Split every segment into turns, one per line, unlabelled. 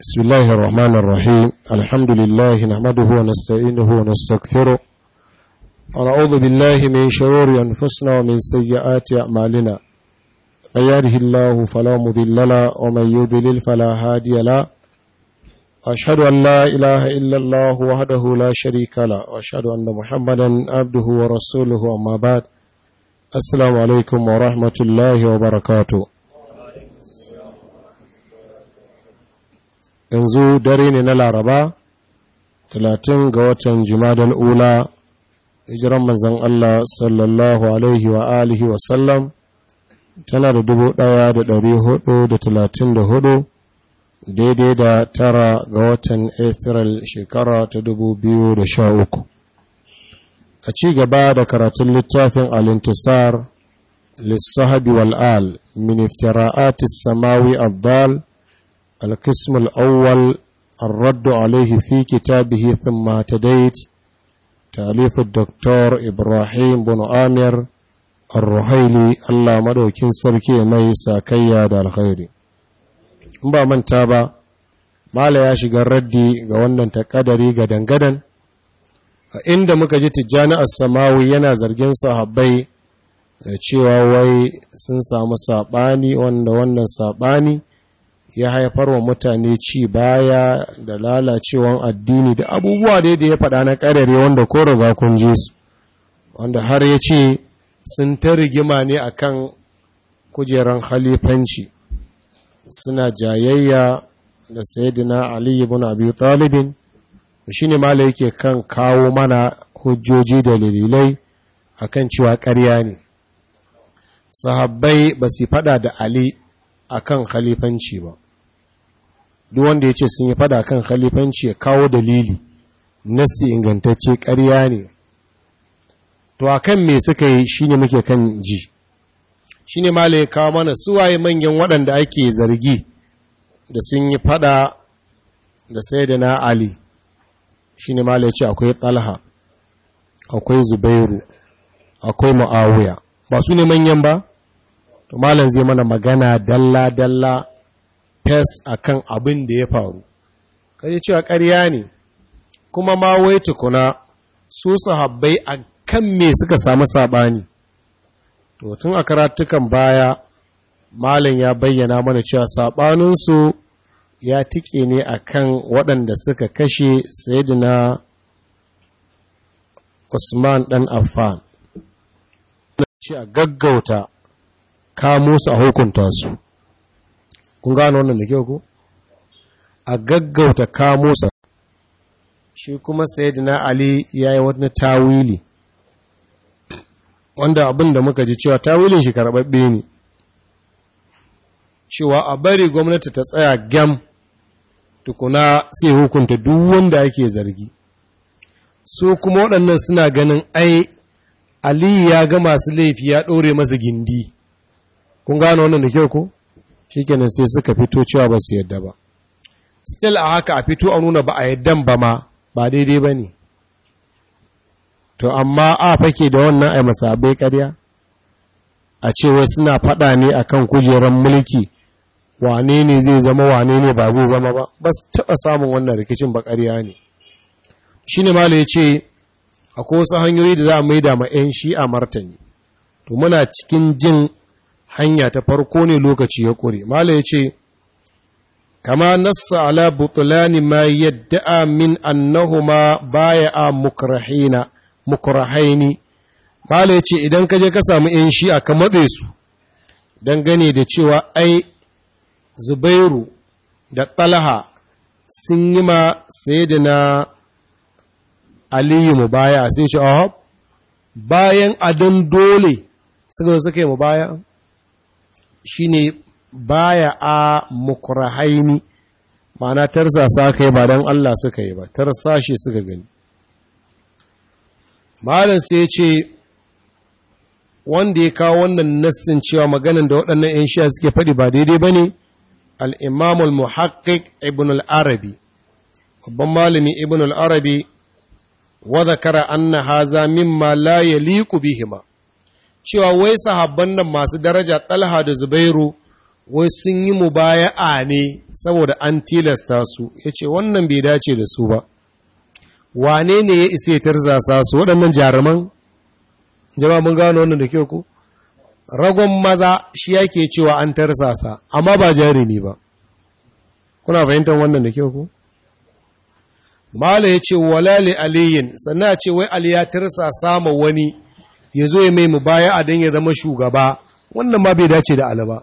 بسم الله الرحمن الرحيم الحمد لله نحمده ونستعينه ونستغفره ونعوذ بالله من شرور أنفسنا ومن سيئات أعمالنا من يهده الله فلا مضل له ومن يضلل فلا هادي له أشهد أن لا إله إلا الله وحده لا شريك له وأشهد أن محمدا عبده ورسوله أما بعد السلام عليكم ورحمة الله وبركاته yanzu dare ne na laraba talatin ga watan jimadal ula hijiran manzan Allah sallallahu alaihi wa alihi wasallam tana da dubu ɗaya da ɗari hudu da talatin da hudu daidai da tara ga watan Afril shekara ta dubu biyu da sha uku a ci gaba da karatun littafin alintisar lissahabi wal'al min iftira'atis samawi abdal القسم الأول الرد عليه في كتابه ثم اهتديت تأليف الدكتور إبراهيم بن آمر الرحيلي الله مدوكين سركي مي ساكيا دا الخير ba manta ba mala ya shiga raddi ga wannan takadari ga dangadan a inda muka ji tijjani as-samawi yana zargin sahabbai da cewa wai sun samu sabani wanda wannan sabani ya haifar wa mutane ci baya da lalacewan addini da abubuwa da ya faɗa na ƙarare wanda ko riga kun je su wanda har ya ce sun ta rigima ne akan kujeran khalifanci suna jayayya da sayyidina ali ibn abi talibin shine mala yake kan kawo mana hujjoji da dalilai akan cewa ƙarya ne sahabbai ba su faɗa da ali akan khalifanci ba duk wanda ya ce sun yi fada kan khalifanci ya kawo dalili nasi ingantacce ƙarya ne to a kan me suka yi shi ne muke kan ji shi ne mala ya kawo mana suwaye manyan waɗanda ake zargi da sun yi fada da sai da na ali shi ne mala ya ce akwai talha akwai zubairu akwai ma'awuya ba su ne manyan ba to malam zai mana magana dalla-dalla fes a kan abin da ya faru kaji cewa ƙarya ne kuma ma wai tukuna su sahabbai a kan me suka samu saɓani to tun a karatukan baya malin ya bayyana mana cewa saɓaninsu ya tike ne a kan waɗanda suka kashe sayidina usman ɗan affan ce a gaggauta kamo su a hukunta su kun gano wannan da kyau ko a gaggauta kamo sa shi kuma sayyidina ali yayi wani tawili wanda abin da muka ji cewa tawilin shi karbabbe ne cewa a bari gwamnati ta tsaya gam tukuna sai hukunta duk wanda ake zargi su kuma waɗannan suna ganin ai ali ya ga masu laifi ya ɗore masa gindi kun gano wannan da kyau ko shikenan sai suka fito cewa ba su yadda ba still a haka a fito a nuna ba a yaddan ba ma ba daidai ba ne to amma a fake da wannan ai masabai karya a ce wai suna fada ne akan kujerar mulki wane ne zai zama wane ne ba zai zama ba ba su taɓa samun wannan rikicin ba karya ne shi ne mala ya ce akwai wasu hanyoyi da za a maida ma 'yan shi a martani to muna cikin jin hanya ta farko ne lokaci ya ƙure. Mala ya ce, Kama nassa ala butulani ma yadda'a min annahuma baya a mukrahaini. Mala ya ce, Idan ka je ka samu ‘yan shi a ka matse su, don gane da cewa ai, Zubairu da Talha sun yi ma sai da na Aliyu mu baya sai ce, Oh, bayan adon dole suka suka yi mu baya. shine baya a mukrahaini ma'ana tarsasa kai ba don Allah suka yi ba tarsashe suka gani malam sai ya ce wanda ya kawo wannan nassin cewa maganin da waɗannan 'yan shiya suke faɗi ba daidai ba ne al'imamul muhakkik ibn al'arabi babban malami ibn al'arabi wadda kara anna haza mimma la yaliqu bihima cewa wai sahabban nan masu daraja talha da zubairu wai sun yi mubaya'a ne saboda an tilasta su ya ce wannan bai dace da su ba wane ne ya isa ya tarzasa su waɗannan jaruman jama'a mun gano wannan da kyau ku ragon maza shi yake cewa an tarsasa amma ba jarumi ba kuna fahimtar wannan da kyau ku mala ya ce walali aliyin sannan a ce wai ali ya tarsasa ma wani ya zo ya mai mubaya'a don ya zama shugaba wannan ma bai dace da ali ba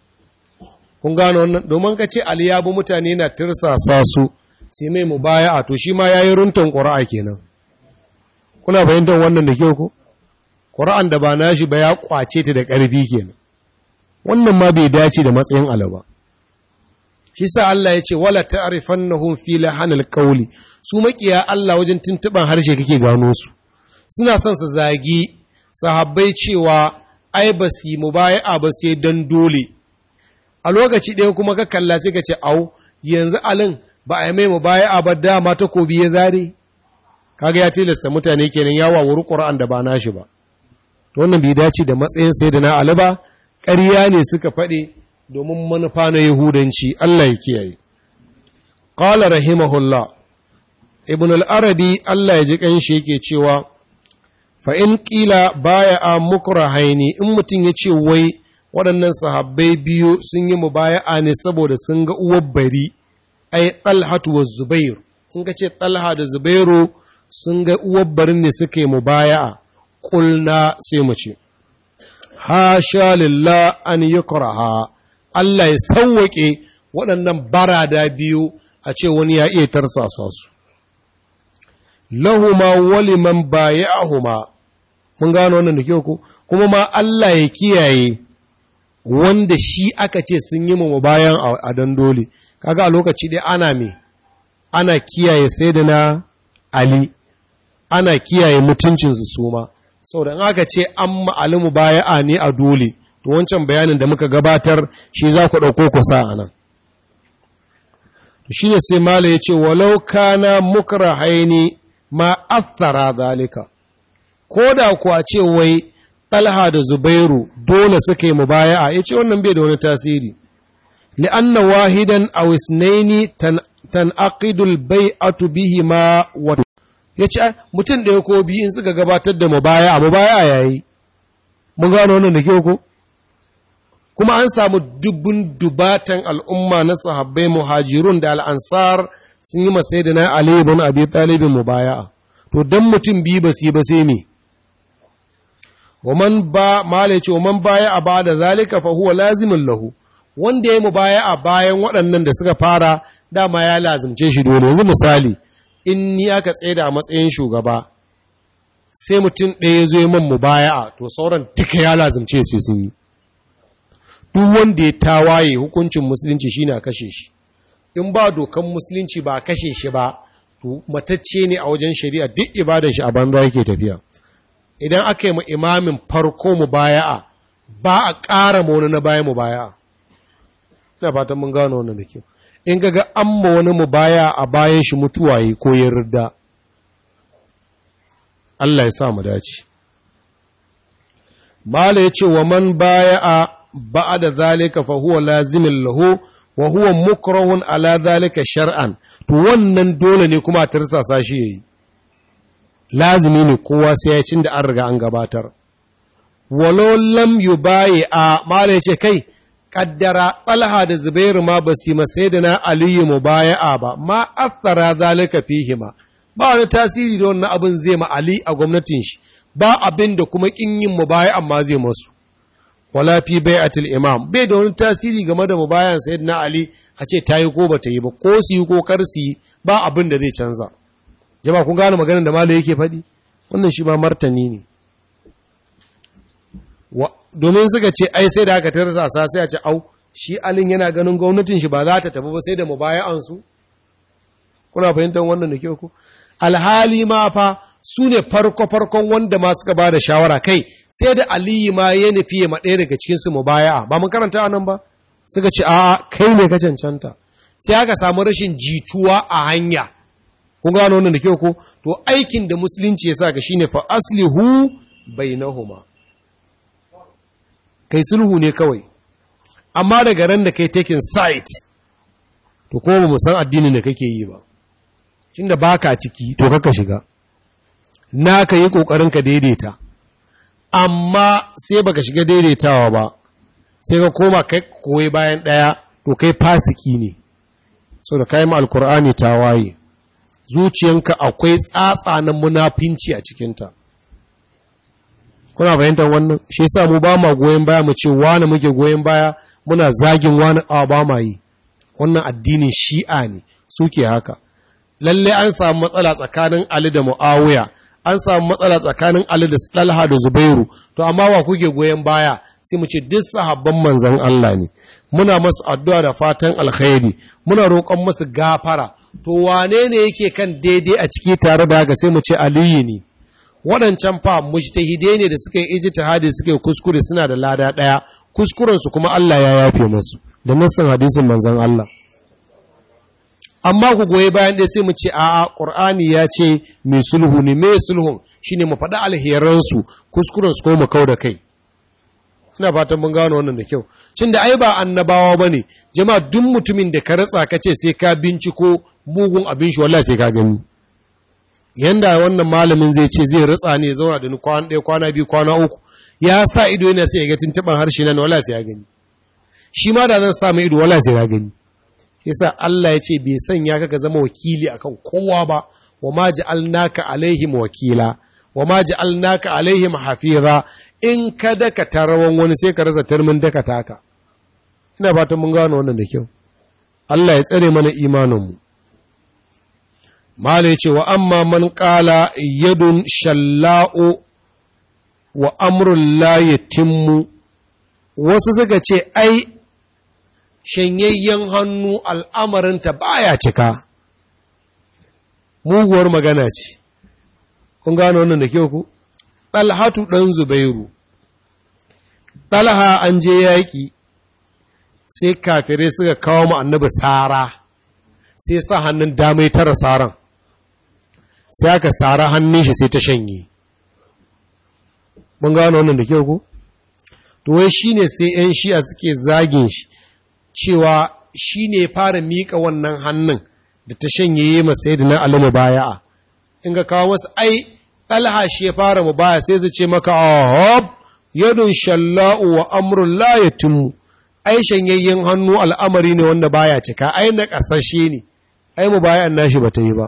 kun gano wannan domin ka ce ali ya bi mutane na tirsasa su sai mai mubaya'a to shi ma yayi runtun qur'a kenan kuna fahimtar wannan da kyau ko qur'an da ba nashi ba ya kwace ta da ƙarfi kenan wannan ma bai dace da matsayin ali ba shi sa Allah ya ce wala ta'rifannahum fi lahanil qawli su makiya Allah wajen tuntuban harshe kake gano su suna son su zagi sahabbai cewa ai ba su mubaya'a ba sai dan dole a lokaci ɗaya kuma ka kalla sai ka ce au yanzu alin ba a yi mai mu baya a badda ma takobi ya zare kaga ya tilasta mutane kenan ya wawuri ƙura'an da ba nashi ba to wannan bai dace da matsayin sai da na ali ba ƙarya ne suka faɗi domin manufa na yahudanci Allah ya kiyaye qala rahimahullah ibn al-arabi Allah ya ji kanshi yake cewa fa in qila baya a mukrahaini in mutum ya ce wai waɗannan sahabbai biyu sun yi mubaya'a ne saboda sun ga uwar bari ai talhatu wa zubair in ka ce talha da zubairu sun ga uwar barin ne suka yi mubaya'a kulna sai mu ce hasha lillah an yukraha Allah ya sauwake waɗannan barada biyu a ce wani ya iya tarsasa su lahuma waliman baya'ahuma mun gano wannan da kyau ko kuma ma Allah ya kiyaye wanda shi aka ce sun yi mu bayan a dandole kaga a lokaci dai ana me ana kiyaye sai da na ali ana kiyaye mutuncinsu su ma saboda in aka ce an ma'alimu baya a ne a dole to wancan bayanin da muka gabatar shi za ku ɗauko ku sa a nan shi ne sai mala ya ce walau kana mukra haini ma athara zalika ko da kuwa ce wai Talha da Zubairu dole suka yi mubaya'a ya ce wannan bai da wani tasiri. Li'anna wahidan aw isnaini tanaqidul bai'atu bihi ma wa ya ce mutum ɗaya ko biyu in suka gabatar da mubaya'a mubaya'a yayi. Mun gano wannan da kyau ko? Kuma an samu dubun dubatan al'umma na sahabbai muhajirun da al'ansar sun yi masai da na Ali ibn Abi Talib mubaya'a. To dan mutum biyu ba su yi ba sai me? waman ba mala ce waman baya a ba da zalika fa huwa lazimin lahu wanda ya mu baya a bayan waɗannan da suka fara dama ya lazimce shi dole yanzu misali in ni aka tsaida a matsayin shugaba sai mutum ɗaya zo man mu baya a to sauran duka ya lazimce sai sun yi duk wanda ya tawaye hukuncin musulunci shine a kashe shi in ba dokan musulunci ba a kashe shi ba to matacce ne a wajen shari'a duk ibadar shi a banza yake tafiya idan aka yi ma imamin farko mu baya'a ba a ƙara ma wani na baya mu baya'a ina fatan mun gano wannan da kyau in ga an ma wani mu baya a bayan shi mutuwa yi ko yin ridda Allah ya sa mu dace Mala ya ce wa man baya'a ba'a da zalika fa huwa lazimin lahu wa huwa mukrahun ala zalika shar'an to wannan dole ne kuma a tirsasa shi yayi lazimi ne kowa sai ya cin da an riga an gabatar walau lam yubayi a mala ya ce kai kaddara ɓalha da zubairu ma ba su masai da na aliyu mu baya ba ma athara zalika fihima ba wani tasiri da wannan abin zai ma ali a gwamnatin shi ba abin da kuma kin yin mu baya amma zai masu wala fi bai'atul imam bai da wani tasiri game da mubayan sayyidina ali a ce ta yi ko ba ta yi ba ko su yi ko kar su yi ba abin da zai canza jama'a kun gane maganar da malai yake faɗi wannan shi ma martani ne domin suka ce ai sai da aka tarsa sa sai a ce au shi alin yana ganin gwamnatin shi ba za ta tafi ba sai da mubaya'an su kuna fahimtar wannan da ke ku alhali ma fa su ne farko farkon wanda ma suka ba da shawara kai sai da aliyu ma ya nufi ma ɗaya daga cikin su mubaya'a ba mun karanta nan ba suka ce a kai ne ka cancanta sai aka samu rashin jituwa a hanya kun gano wannan da kyau ko to aikin da musulunci ya saka shine fa aslihu bainahuma kai sulhu ne kawai amma daga ran da kai taking site to kuma mu san addinin da kake yi ba tunda baka ciki to kaka shiga naka yi kokarin ka daidaita amma sai baka shiga daidaitawa ba sai ka koma kai koyi bayan daya to kai fasiki ne so da kai ma alkur'ani ta waye zuciyanka akwai tsatsa na munafinci a cikinta kuna fahimtar wannan shi yasa mu ba ma goyen baya mu ce wani muke goyen baya muna zagin wani a ba ma yi wannan addinin shi'a ne suke haka lalle an samu matsala tsakanin Ali da Muawiya an samu matsala tsakanin Ali da Talha da Zubairu to amma wa kuke goyen baya sai mu ce duk sahabban manzon Allah ne muna masu addu'a da fatan alkhairi muna roƙon masu gafara to wane ne yake kan daidai a ciki tare da haka sai mu ce Aliyu ne waɗancan fa mujtahide ne da suka yi ijtihadi suka yi kuskure suna da lada ɗaya kuskurensu kuma Allah ya yafe masu da nassin hadisin manzon Allah amma ku goyi bayan ɗaya sai mu ce a'a ƙur'ani ya ce mai sulhu ne mai sulhun shine mu faɗi alheransu kuskurensu ko mu kau da kai ina fatan mun gano wannan da kyau cin da ai ba annabawa ba ne jama'a duk mutumin da ka ratsa ka ce sai ka binciko mugun abin shi wallahi sai ka gani yanda wannan malamin zai ce zai ratsa ne zauna da ni kwana ɗaya kwana biyu kwana uku ya sa ido yana sai ya ga tuntuɓan harshe nan wallahi sai ya gani shi ma da zan sa mai ido wallahi sai ya gani yasa Allah ya ce bai sanya ka ka zama wakili akan kowa ba wa ma ja'alnaka alaihim wakila wa ma ja'alnaka alaihim hafiza in ka daka tarawan wani sai ka rasa tarmin daka taka ina fatan mun gano wannan da kyau Allah ya tsare mana imanin mu mala yace wa amma man qala yadun shalla'u wa amrun la yatimmu wasu suka ce ai shanyayyen hannu al'amarinta baya cika muguwar magana ce kun gano wannan da kyau ku ɗalhatu ɗan zubairu ɗalha an je yaƙi sai kafirai suka kawo mu annabi sara sai sa hannun damai tara saran sai aka sara hannun shi sai ta shanye mun gano wannan da kyau ku to wai shine sai 'yan shi'a suke zagin shi cewa shi ne fara miƙa wannan hannun da ta shanye yi masai da na alimu baya'a in ga kawo wasu ai ɗalha shi ya fara mu baya sai zai ce maka ahob yadun shalla'u wa amurin layatinmu ai shanyayyen hannu al'amari ne wanda baya cika ai na ƙasashe ne ai mu bayan nashi ba ta yi ba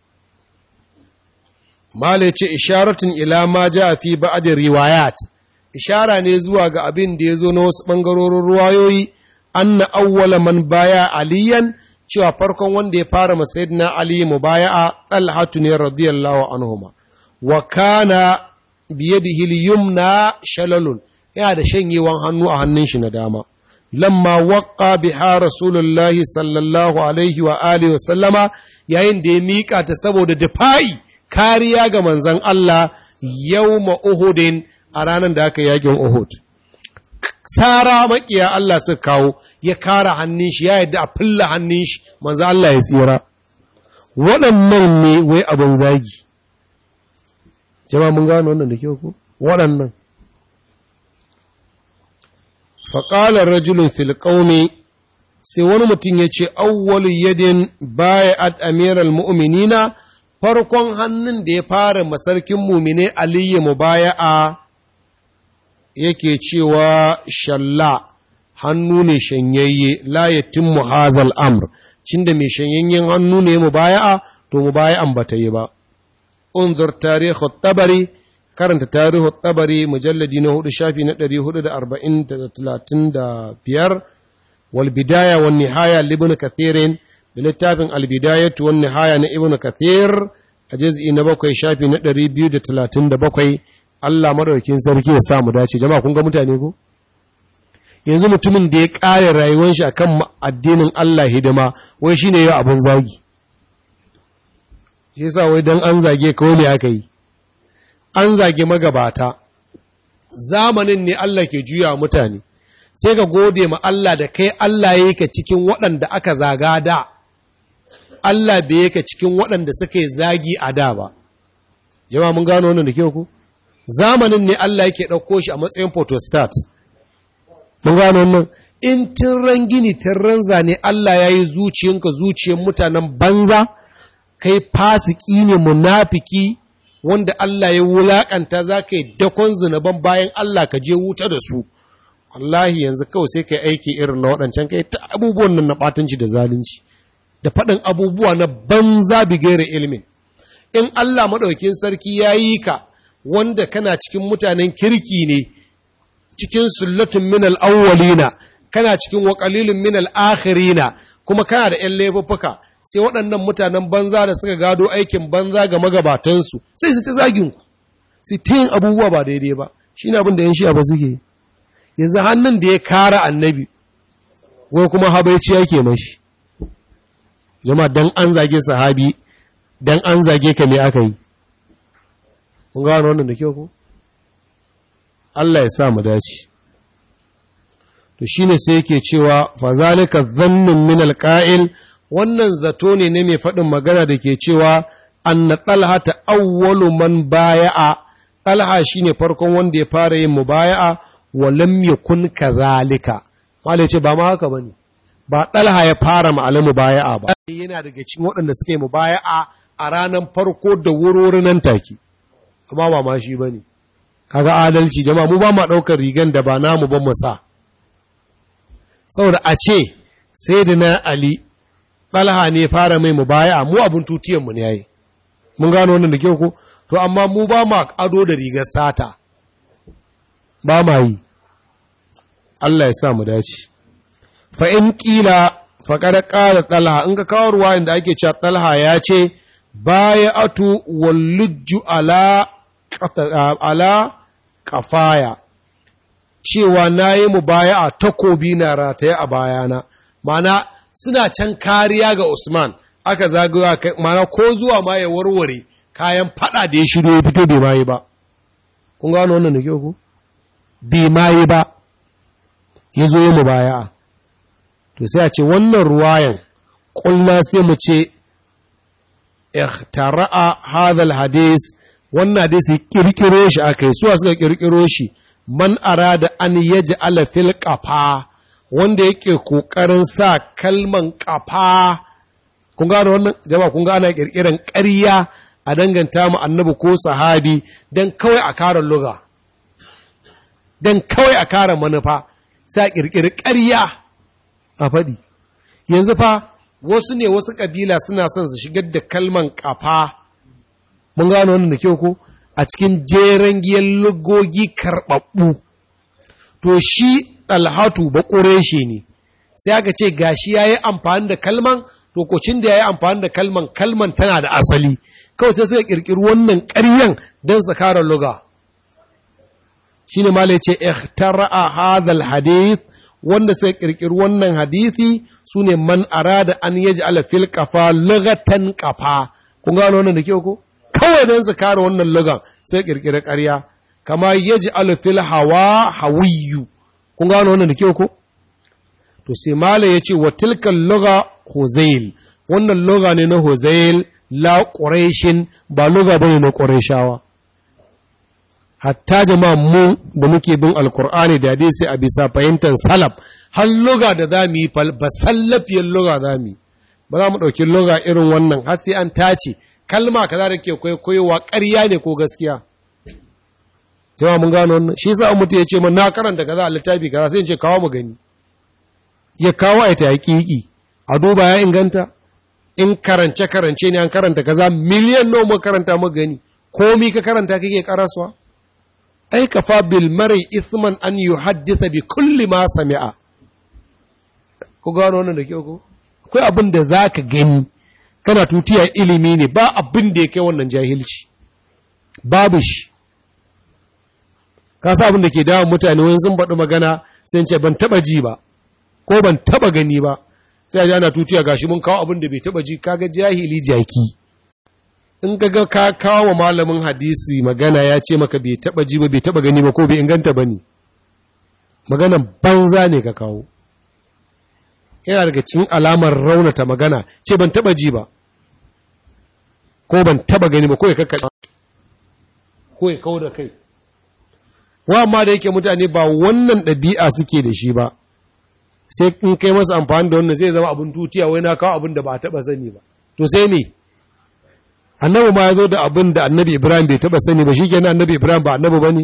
mala ce isharatin ila ma ja fi ba'adin riwayat ishara ne zuwa ga abin da ya zo na wasu ɓangarorin ruwayoyi anna awwala man baya aliyan cewa farkon wanda ya fara masayidina ali mubaya'a talhatu ne radiyallahu anhuma wa kana biyadihi al-yumna shalalun yana da shanyewan hannu a hannun shi na dama lamma waqqa biha rasulullahi sallallahu alaihi wa alihi wa sallama yayin da ya mika ta saboda difa'i kariya ga manzon Allah yawma uhudin a ranar da aka yakin uhud tsara makiya Allah suka kawo ya kara hannun shi ya yadda a fulla hannun shi manzo Allah ya tsira waɗannan ne wai abin zagi jama'a mun gano wannan da kyau ko waɗannan faƙalar rajulun fil sai wani mutum ya ce awwalu yadin baya ad amiral mu'minina farkon hannun da ya fara masarkin mumine aliyu mubaya'a yake cewa shalla hannu ne shanyayye la yatimmu hazal amr cinda mai shanyayyen hannu ne mubaya'a to mubaya'an bata yi ba unzur tarikh tabari karanta tarikh tabari mujalladi na hudu shafi na 435 wal bidaya wan nihaya libn kathirin da littafin al bidayatu wan nihaya na ibn kathir a juz'i na bakwai shafi na 237 Allah madaukakin sarki ya sa mu dace jama'a kun ga mutane ko yanzu mutumin da ya ƙare rayuwar shi akan addinin Allah hidima wai shine yau abin zagi shi yasa wai dan an zage kawai me aka yi an zage magabata zamanin ne Allah ke juya mutane sai ka gode ma Allah da kai Allah ya ka cikin waɗanda aka zaga da Allah bai ka cikin waɗanda suka yi zagi a da ba jama'a mun gano wannan da kyau ku zamanin ne Allah yake ɗauko shi a matsayin photostat mun gano wannan in tirran gini tirran zane Allah ya yi zuciyanka zuciyar mutanen banza kai fasiki ne munafiki wanda Allah ya wulakanta za ka yi dakon zinaban bayan Allah ka je wuta da su wallahi yanzu kawai sai ka yi aiki irin na waɗancan kai ta abubuwan nan na ɓatanci da zalunci da faɗin abubuwa na banza bigere ilimin in Allah maɗaukin sarki ya yi ka wanda kana cikin mutanen kirki ne cikin sullatun minal awwalina kana cikin waƙalilun minal akhirina kuma kana da ‘yan laifuffuka sai waɗannan mutanen banza da suka gado aikin banza ga magabatansu sai su ta zagin ku su ta yin abubuwa ba daidai ba shi ne abin da ‘yan shi'a ba suke yanzu hannun da ya kara annabi wai kuma habaici yake mashi jama dan an zage sahabi dan an zage ka me aka yi kun gano wannan da kyau ko Allah ya sa mu dace to shine sai yake cewa fa zalika dhannun min alqa'il wannan zato ne ne mai faɗin magana da ke cewa anna talha ta awwalu man baya'a talha shine farkon wanda ya fara yin mubaya'a wa lam yakun kadhalika malai ce ba ma haka bane ba talha ya fara ma'alar mubaya'a ba yana daga cikin waɗanda suke mubaya'a a ranar farko da wurorin nan take amma ba ma shi bane kaga adalci jama'a mu ba ma ɗaukar rigan da ba namu ba mu sa saboda a ce sai da na ali ɗalha ne fara mai mu baya mu abin tutiyanmu ne yayi mun gano wannan da kyau ko to amma mu ba ma ado da rigar sata ba ma yi Allah ya sa mu dace fa in qila fa qad qala talha in ka kawo ruwayan da ake cewa talha ya ce bayatu wallujju ala ala kafaya cewa nayi mu baya a takobi na rataye a bayana ma'ana suna can kariya ga Usman aka zagaya mana ko zuwa ma ya warware kayan fada da ya shiryo ya fito bai mayi ba kun gano wannan da kyau ku bai mayi ba ya zo yi mubaya'a to sai a ce wannan ruwayan kulna sai mu ce ikhtara'a hadha hadis wannan hadisi kirkiro shi akai suwa suka kirkiro shi man arada an yaj'ala fil qafa wanda yake ƙoƙarin sa kalman ƙafa kun gano wannan jama'a kun gano ƙirƙiran ƙarya a danganta mu annabi ko sahabi don kawai a kare luga don kawai a kare manufa sai a ƙirƙiri ƙarya a faɗi yanzu fa wasu ne wasu ƙabila suna son su shigar da kalman ƙafa mun gano wannan da kyau ko a cikin jeren giyan lugogi karɓaɓɓu to shi ɗalhatu ba ƙureshe ne sai aka ce gashi ya yi amfani da kalman to kocin da ya yi amfani da kalman kalman tana da asali kawai sai suka ƙirƙiri wannan ƙaryan don su kare luga shi ne mala ce ikhtara'a hadal hadith wanda suka ƙirƙiri wannan hadithi su ne man arada an yaji ala fil kafa lugatan kafa kun gano wannan da kyau ko kawai don su kare wannan lugan sai ƙirƙiri ƙarya kama yaji ala fil hawa hawiyu kun gano wannan da kyau ko to sai mala ya ce wa tilkan loga hozail wannan loga ne na hozail la ƙureshin ba loga bane na ƙureshawa hatta jama'a mu da muke bin alkur'ani da hadisi a bisa fahimtar salaf har loga da za mu yi ba sallafiyar loga za mu yi ba za mu ɗauki loga irin wannan har sai an tace kalma kaza da ke kwaikwayowa ƙarya ne ko gaskiya jama mun gano wannan shi yasa mutum ya ce man na karanta kaza a littafi kaza sai in ce kawo mu gani ya kawo a ta haƙiƙi a duba ya inganta in karance karance ne an karanta kaza miliyan nawa mu karanta mu gani komi ka karanta kake karaswa ai kafa bil mar'i ithman an yuhaddisa bi kulli ma sami'a ku gano wannan da kyau ko akwai abin da zaka gani kana tutiya ilimi ne ba abin da ya kai wannan jahilci babu shi ka sa abin da ke damun mutane wani sun faɗi magana sai ce ban taɓa ji ba ko ban taɓa gani ba sai a ji ana tutiya gashi mun kawo abin da bai taɓa ji kaga jahili jaki in ka ga ka kawo wa malamin hadisi magana ya ce maka bai taɓa ji ba bai taɓa gani ba ko bai inganta ba ne maganan banza ne ka kawo yana daga cikin alamar raunata magana ce ban taɓa ji ba ko ban taɓa gani ba ko ya kakkaɓe ko ya kawo da kai wa amma da yake mutane ba wannan ɗabi'a suke da shi ba sai in kai masa amfani da wannan zai zama abin tutiya wai na kawo abin da ba taɓa sani ba to sai me annabi ma ya zo da abin da annabi ibrahim bai taɓa sani ba shi kenan annabi ibrahim ba annabi ba ne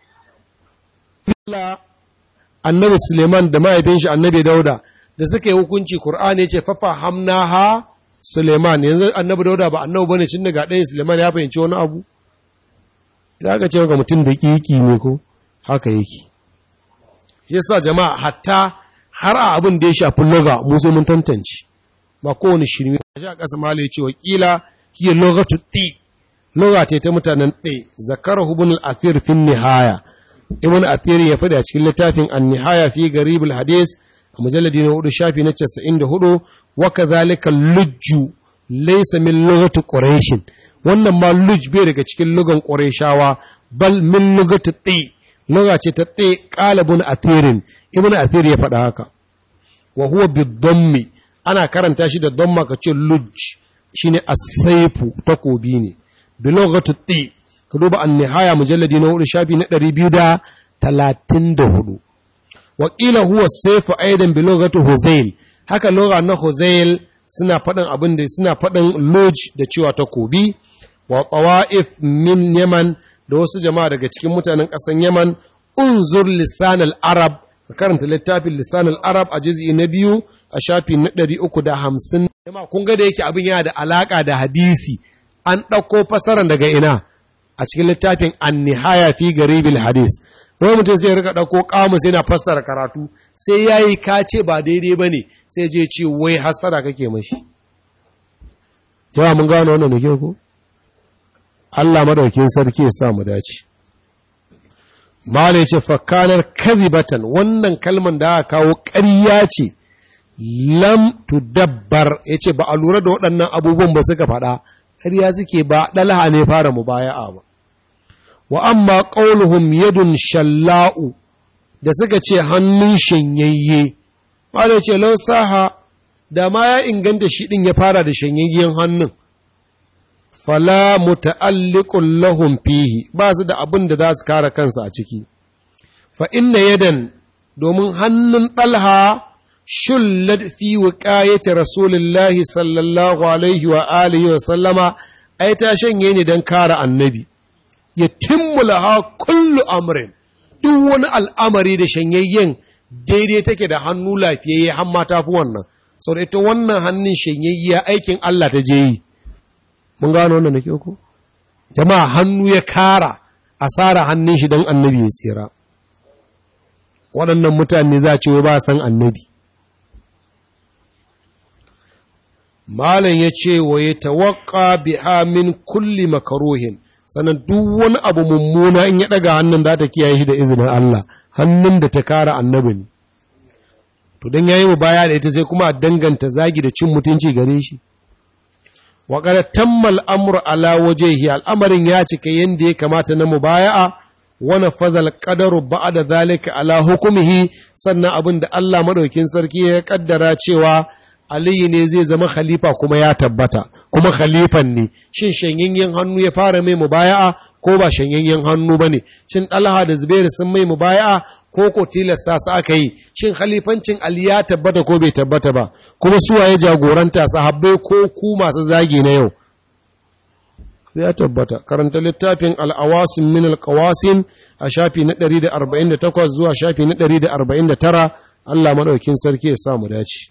annabi suleiman da mahaifin shi annabi dauda da suka yi hukunci Kur'ani ya ce fafa hamna ha Suleiman yanzu annabi dauda ba annabi bane cin daga ɗaya Suleiman ya fahimci wani abu idan aka ce ga mutum da kiki ne ko haka yake yasa jama'a hatta har a abin da ya shafi loga mu sai mun tantance ba kowane shirme shi a ƙasa mala ya ce wakila hiya logatu ti loga ce ta mutanen ɗe zakara ibn al-athir fi nihaya ibn athir ya faɗi a cikin littafin an-nihaya fi garib al-hadith a mujalladi na hudu shafi na casa'in da hudu waka zalika lujju laisa min lugatu quraishin wannan ma luj bai daga cikin lugan qurayshawa bal min lugatu ti luga ce ta ti qalibun athirin ibnu athir ya faɗa haka wa huwa bidammi ana karanta shi da damma ka ce luj shine as-sayfu takobi ne bi lugatu ti ka duba an-nihaya mujalladi na hudu shafi na 234 waƙila huwa saifu aidan bi logatu huzail haka loga na huzail suna faɗin abin da suna faɗin loj da cewa takobi wa tawa'if min yaman da wasu jama'a daga cikin mutanen ƙasan yaman unzur lisan al-arab ka karanta littafin lisan al-arab a juz'i na biyu a shafi na ɗari uku da hamsin jama'a kun ga da yake abin yana da alaƙa da hadisi an ɗauko fasaran daga ina a cikin littafin an-nihaya fi garibil hadis wani mutum sai rika ɗauko ƙamus yana fassara karatu sai ya yi kace ba daidai ba ne sai je ce wai hassara kake mashi yawa mun gano wannan da ko Allah madaukin sarki ya sa mu dace mala ya ce fakkanar kadhibatan wannan kalman da aka kawo ƙarya ce lam tudabbar ya ce ba a lura da waɗannan abubuwan ba suka faɗa ƙarya suke ba ɗalaha ne fara mubaya'a ba wa amma ƙauluhum yadun shalla'u da suka ce hannun shanyayye wadda ce lau saha da ma ya inganta shi ɗin ya fara da shanyayyen hannun fala muta'alliqun lahum fihi ba su da abin da za su kare kansu a ciki fa inna yadan domin hannun ɗalha shullad fi wiqayati rasulillahi sallallahu alaihi wa alihi wa sallama ai ta shanye ne don kare annabi ya timmulaha kullu amrin duk wani al'amari da shanyayyen daidai take da hannu lafiyayye har ma ta fi wannan sau da ita wannan hannun shanyayya aikin Allah ta je yi mun gano wannan da ke ku jama'a hannu ya kara asara hannun shi don annabi ya tsira waɗannan mutane za ce ba san annabi malam ya ce wa ya tawakka biha min kulli makaruhin sannan duk wani abu mummuna in ya ɗaga hannun da ta kiyaye shi da izinin Allah hannun da ta kara annabi ne to don yayi mu baya da ita sai kuma a danganta zagi da cin mutunci gare shi wa qad tamma al-amru ala wajhihi al'amarin ya cika yanda ya kamata na mubaya'a wa nafadha al-qadaru ba'da zalika ala hukumihi sannan abin da Allah madaukin sarki ya kaddara cewa Aliyu ne zai zama khalifa kuma ya tabbata, kuma khalifan ne, shin shanyayyen hannu ya fara mai mubaya'a ko ba shanyayyen hannu ba ne, shin ɗalaha da zubairu sun mai mubaya'a ko ko tilasta su aka yi, shin khalifancin Ali ya tabbata ko bai tabbata ba, kuma suwa ya jagoranta sahabbai ko ku masu zagi na yau. Ya tabbata, karanta littafin al'awasin min alƙawasin a shafi na 148 zuwa shafi na 149, Allah maɗaukin sarki ya sa mu dace.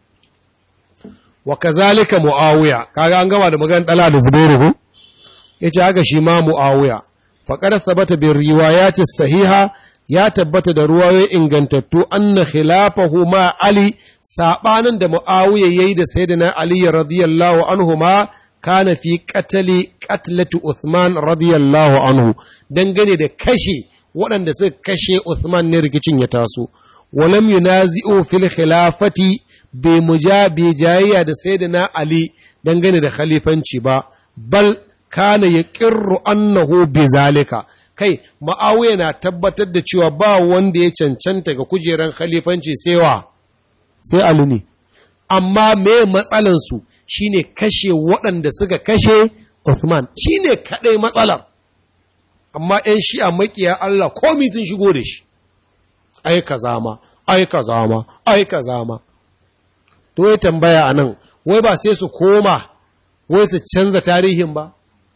wa kazalika muawiya kaga an gama da magan dala da zubairu ko yace haka shi ma muawiya faqad thabata bi riwayati sahiha ya tabbata da ruwayoyi ingantattu anna khilafahu ma ali sabanin da muawiya yayi da sayyidina ali radiyallahu anhu ma kana fi qatali qatlatu uthman radiyallahu anhu dangane da kashe waɗanda suka kashe uthman ne rikicin ya taso walam yunazi'u fil khilafati bai muja bai jayayya da sai da na Ali dangane da khalifanci ba, bal kana ya ƙirru annahu bi zalika. Kai, ma'awiya na tabbatar da cewa ba wanda ya cancanta ga kujeran khalifanci sai wa, sai Ali ne. Amma me matsalansu shi ne kashe waɗanda suka kashe Uthman, shi ne kaɗai matsalar. Amma ‘yan shi'a maƙiya Allah komi sun shigo da shi, ai, ka zama. ai kaza ma ai kaza ma to wai tambaya anan wai ba sai su koma wai su canza tarihin ba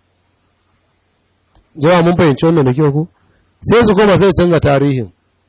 jama'a mun fahimci wannan da kyau ko sai su koma sai su canza tarihin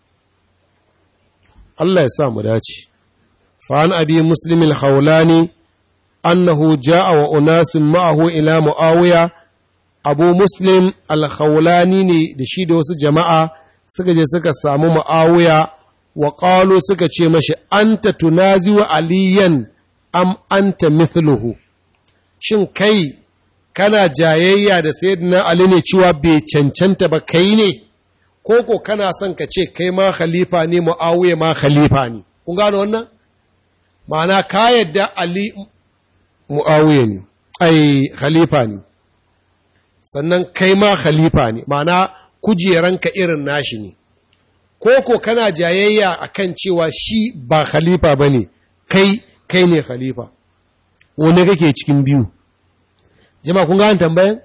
Allah ya sa mu dace fa an abi muslimil haulani annahu jaa wa unasin ma'ahu ila muawiya abu muslim al-khawlani ne da shi da wasu jama'a suka je suka samu muawiya wa qalu suka ce mashi anta tunazi wa aliyan am anta mithluhu shin kai kana jayayya da sayyidina ali ne cewa bai cancanta ba kai ne ko ko kana son ka ce kai ma khalifa ne muawiya ma khalifa ne kun gano wannan ma'ana ka yadda ali mu'awiya ne ai khalifa ne sannan kai ma khalifa ne ma'ana kujeranka irin nashi ne ko ko kana jayayya akan cewa shi ba khalifa ba ne kai kai ne khalifa wani kake cikin biyu jama kun gane tambayan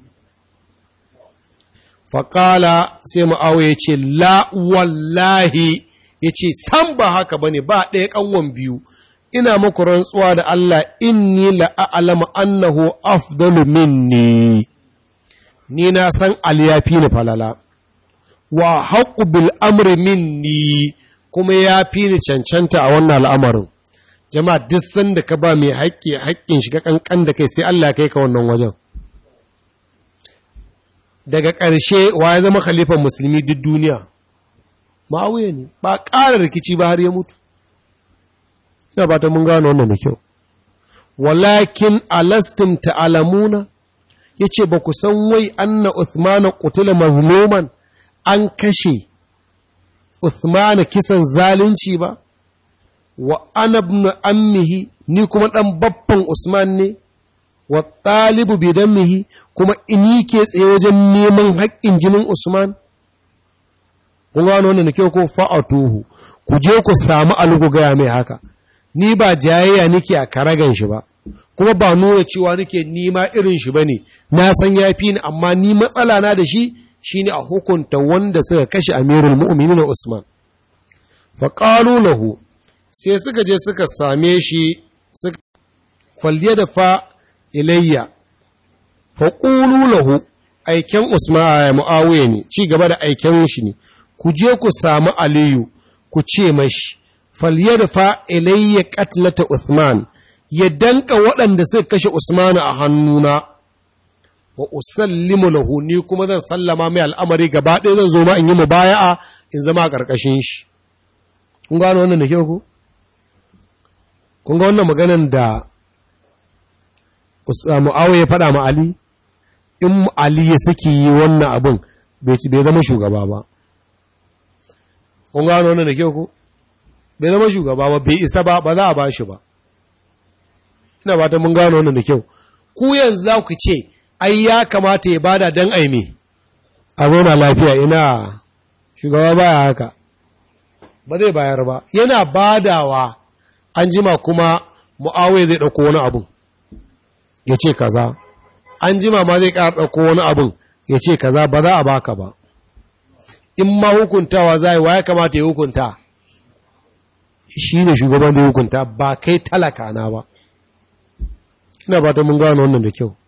faƙala sai mu'awiya ya ce la wallahi ya ce san ba haka ba ne ba ɗaya ƙanwan biyu ina muku rantsuwa da Allah inni la'alama annahu afdalu minni ni na san Ali ya fi ni falala wa haqqu bil amri minni kuma ya fi ni cancanta a wannan al'amarin jama'a duk sanda ka ba mai haƙƙi haƙƙin shiga kankan da kai sai Allah ya kai ka wannan wajen daga ƙarshe wa ya zama khalifan musulmi duk duniya ma'awiya ne ba ƙara rikici ba har ya mutu ina ba ta mun gano wannan da kyau walakin alastum ta'lamuna yace ba ku san wai anna Uthman qutila mazluman an kashe Uthman kisan zalunci ba wa ana ibn ammihi ni kuma dan baffan Usman ne wa talibu bi damihi kuma ini ke tsaye wajen neman haƙƙin jinin Usman kun gano wannan da kyau ko fa'atuhu ku je ku samu algu gaya mai haka ni ba jayayya nake a karagan shi ba kuma ba nuna cewa nake nima irin shi bane na san yafi ni amma ni matsala na da shi shine a hukunta wanda suka kashe Amirul Mu'minin Usman fa qalu lahu sai suka je suka same shi suka da fa ilayya fa qulu lahu aiken Usman Muawiya ne ci gaba da aiken shi ne ku je ku samu Aliyu ku ce mashi falyadfa ilayya qatlata Uthman ya danka waɗanda suka kashe Usman a hannuna wa usallimu lahu ni kuma zan sallama mai al'amari gaba ɗaya zan zo ma in yi mubaya'a in zama a ƙarƙashin shi kun gano wannan da kyau ku kun ga wannan maganan da Muawiya ya faɗa ma Ali in Ali ya saki yi wannan abin bai zama shugaba ba kun gano wannan da kyau ku bai zama shugaba ba bai isa ba ba za a ba shi ba ina ba ta mun gano wannan da kyau ku yanzu za ku ce ai ya kamata ya bada dan aime a zauna lafiya ina shugaba baya haka ba zai bayar ba yana badawa an jima kuma mu'awai zai ɗauko wani abun ya ce kaza an jima ma zai ƙara ɗauko wani abun ya ce kaza ba za a baka ba in ma hukuntawa za yi wa ya kamata ya hukunta shi ne shugaban da hukunta ba kai talaka na ba ina ba ta mun gano wannan da kyau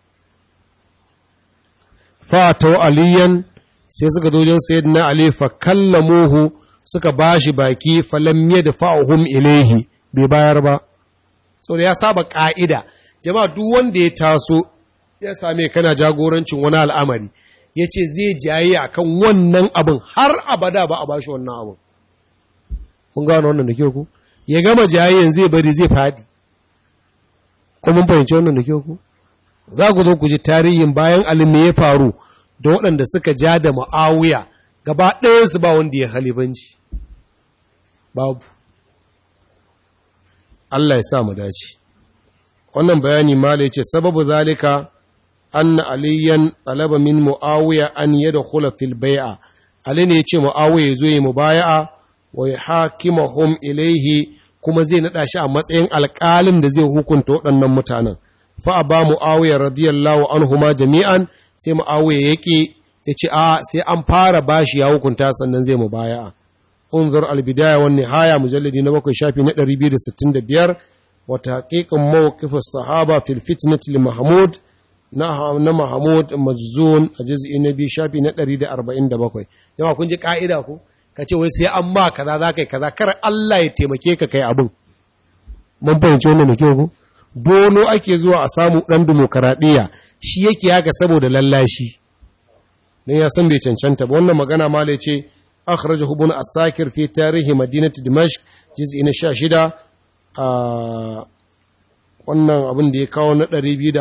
fatau aliyan sai suka dojin sayid na ali fa kallamuhu suka bashi baki falam da fa'uhum ilaihi bai bayar ba so da ya saba ka'ida jama'a duk wanda ya taso ya same kana jagorancin wani al'amari ya ce zai jaye a kan wannan abin har abada ba a bashi wannan abin kun gano wannan da kyau ku ya gama jayayyan zai bari zai faɗi kuma fahimci wannan da kyau ku za ku zo ku ji tarihin bayan alimi ya faru da waɗanda suka ja da ma'awuya gaba ɗayansu ba wanda ya halibanci babu Allah ya sa mu dace wannan bayani mala ce sababu zalika anna aliyan talaba min muawiya an yadkhula fil bai'a ali ne yace muawiya yazo yi mubaya'a wa yahakimahum ilayhi kuma zai nada shi a matsayin alƙalin da zai hukunta waɗannan mutanen fa aba muawiya radiyallahu anhuma jami'an sai muawiya yake yace a sai an fara bashi ya hukunta sannan zai mubaya'a unzur al-bidaya wan nihaya mujalladi na bakwai shafi na 265 wa tahqiqun mawqif as-sahaba fil fitnati li mahmud na na mahmud majzun a juz'i na biyu shafi na 147 yawa kun ji ka'ida ku kace wai sai an ma kaza za kai kaza kar Allah ya taimake ka kai abin mun fahimci wannan da kyau ku dolo ake zuwa a samu dan demokaradiyya shi yake haka saboda lallashi dan ya san bai cancanta ba wannan magana ma ce akhrajahu ibn asakir fi tarihi madinati dimashq juz'i na 16 a wannan abin da ya kawo na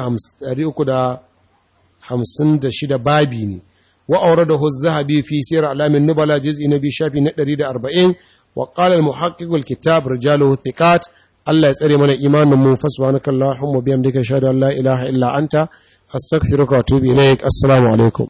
356 babi ne wa awradahu az-zahabi fi sir alamin nubala juz'i na 2 shafi na 140 wa qala al-muhaqqiq al-kitab rijaluhu thiqat Allah ya tsare mana imanin mu fasbanaka Allahumma bihamdika shahadu an la ilaha illa anta astaghfiruka wa atubu ilaik assalamu alaikum